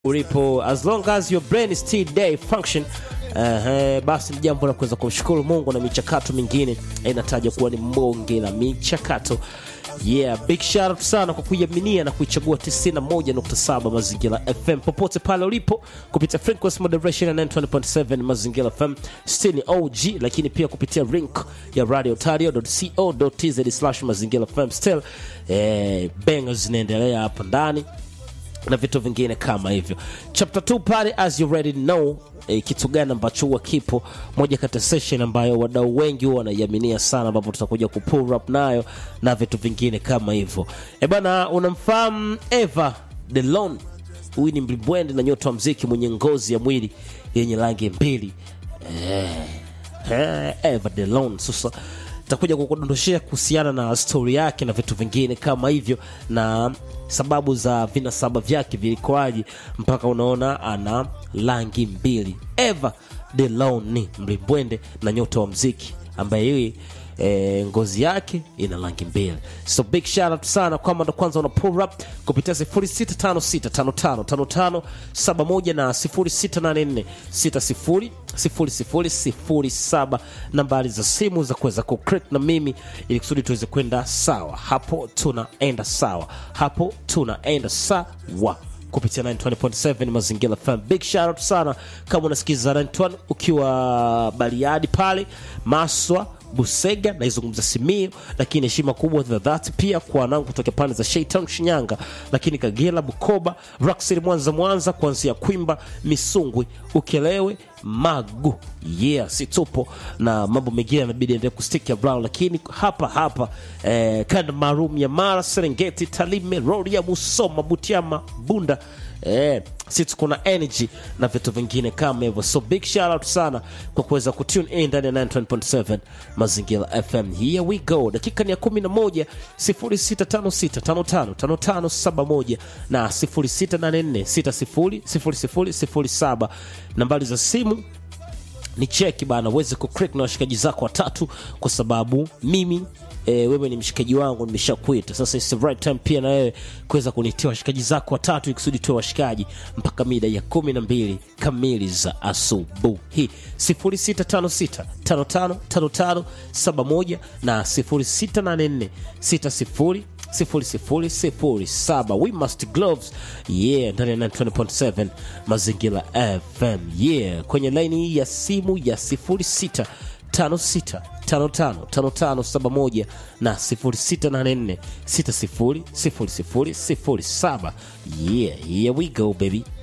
ulipo as long as your brain is still day function uh, basi ni jambo la kuweza kumshukuru mungu na michakato mingine inataja kuwa ni mbonge la michakato yeah big shout out sana kwa kuiaminia na kuichagua 91.7 mazingira fm popote pale ulipo kupitia frequency moderation ya 920.7 mazingira fm stini og lakini pia kupitia link ya radio tario.co.tz slash mazingira fm still eh, benga zinaendelea hapa ndani na vitu vingine kama hivyo chapter 2 pale as you already know e, kitu gani ambacho huwa kipo moja kati ya session ambayo wadau wengi huwa wanaiaminia sana ambapo tutakuja kupull up nayo na vitu vingine kama hivyo e bana unamfahamu eva delon huyu ni mlimbwende na nyota wa mziki mwenye ngozi ya mwili yenye rangi mbili eh, eh, eva delon sasa takuja kukudondoshea kuhusiana na stori yake na vitu vingine kama hivyo na sababu za vinasaba vyake vilikoaji mpaka unaona ana rangi mbili eva delon ni mlimbwende na nyota wa mziki ambaye yeye E, ngozi yake ina rangi mbili so big shout out sana kwamba ndo kwanza una pull up kupitia 0656555571 na 0684600007 nambari za simu za kuweza kucreate na mimi ili kusudi tuweze kwenda sawa hapo tunaenda sawa hapo tunaenda sawa kupitia 920.7 mazingira FM. Big shout out sana kama unasikiza 920 ukiwa Bariadi pale Maswa Busega naizungumza Simiyu, lakini heshima kubwa za dhati pia kwa wanangu kutoka pande za Shaitan Shinyanga, lakini Kagera, Bukoba, Rockcity, Mwanza, Mwanza, kuanzia Kwimba, Misungwi, Ukelewe, Magu, yeah, si tupo na mambo mengine yanabidi endelee kustick around, lakini hapa hapa eh, kanda maalum ya Mara, Serengeti, Talime, Rorya, Musoma, Butiama, Bunda eh, si tuko na energy na vitu vingine kama hivyo so big shout out sana kwa kuweza kutune in ndani ya 9.7 mazingira fm here we go dakika ni ya 11 0656555571 na 0684600007 nambari za simu ni cheki bana uweze kuclick na washikaji zako watatu kwa sababu mimi e, wewe ni mshikaji wangu nimeshakuita sasa it's the right time pia na wewe kuweza kunitia washikaji zako watatu ikusudi tuwe washikaji mpaka mida ya kumi na mbili kamili za asubuhi 0656555571 na 068460 0007 we must gloves yeah ndani ya 920.7 mazingira fm yeah kwenye laini hii ya simu ya 06 56555571 na 0684600007 yeah here we go baby